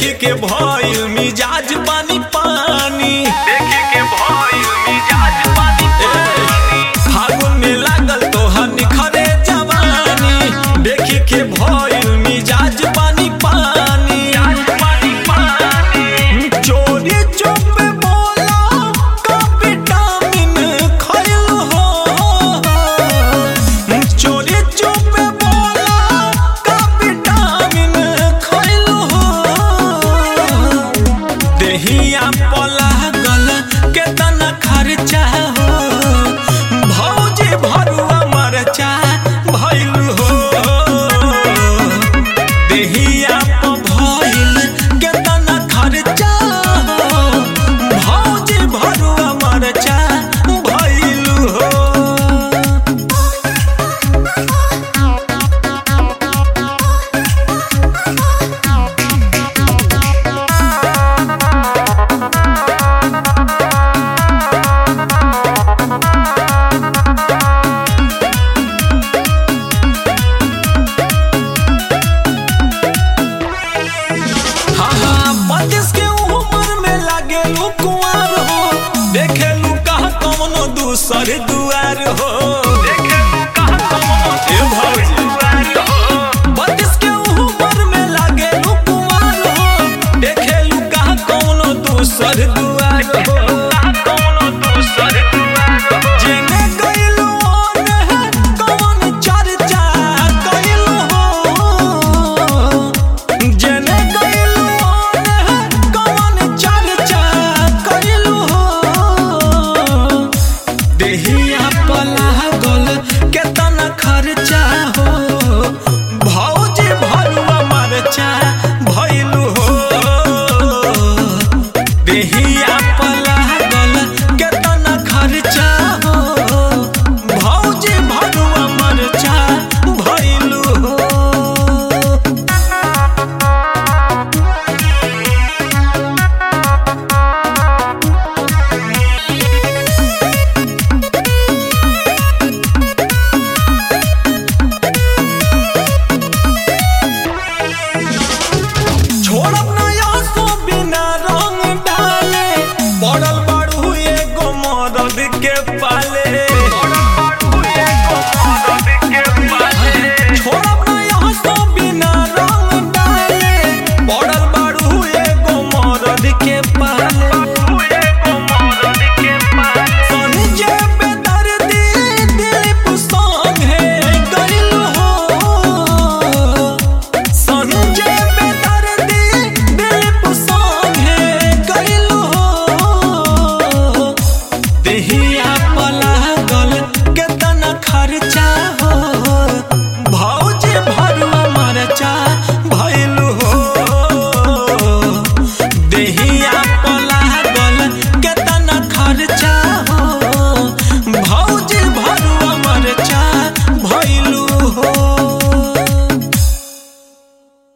देखी के भइल मिजाज पानी पानी देखी के भइल मिजाज पानी पानी फागुन में लागल तोहर निखरे जवानी देखी के भइल मिजाज पानी पानी मिजाज पानी पानी चोरी चुप बोला का विटामिन खइल हो चोरी चुप बोला का विटामिन खइल हो देहिया पला गल केतना खर्चा हो भौजी भरुआ मरचा भइल हो देहिया प भइल केतना खर्चा हो भौजी भरुआ मरचा भइल हो हाँ हाँ बत्तीस के उम्र में लागे लू कुंवर हो देखे लू कहा कौनो दूसर दुआर हो देखे कहाँ कौनो ए भौजी दुआर हो बत्तीस के उम्र में लागे लू कुंवर हो देखे लू कहा कौनो दूसर दुआर हो कहाँ कौनो दूसर दुआर हो जेने गइलू ओने कौन चर्चा कइलू हो जेने गइलू ओने कौन चर्चा कइलू हो देहिया पला गल केतना खर्चा हो भौजी भरुआ मरचा भइलू हो देहिया पला गल केतना खर्चा हो भौजी भरुआ मरचा भइलू हो छोड़ब नया सो बिना रंग डाले पड़ल बाड़ू एगो मरद के पाले छोड़ब नया सो बिना रंग डाले पड़ल बाड़ू एगो मरद के पाले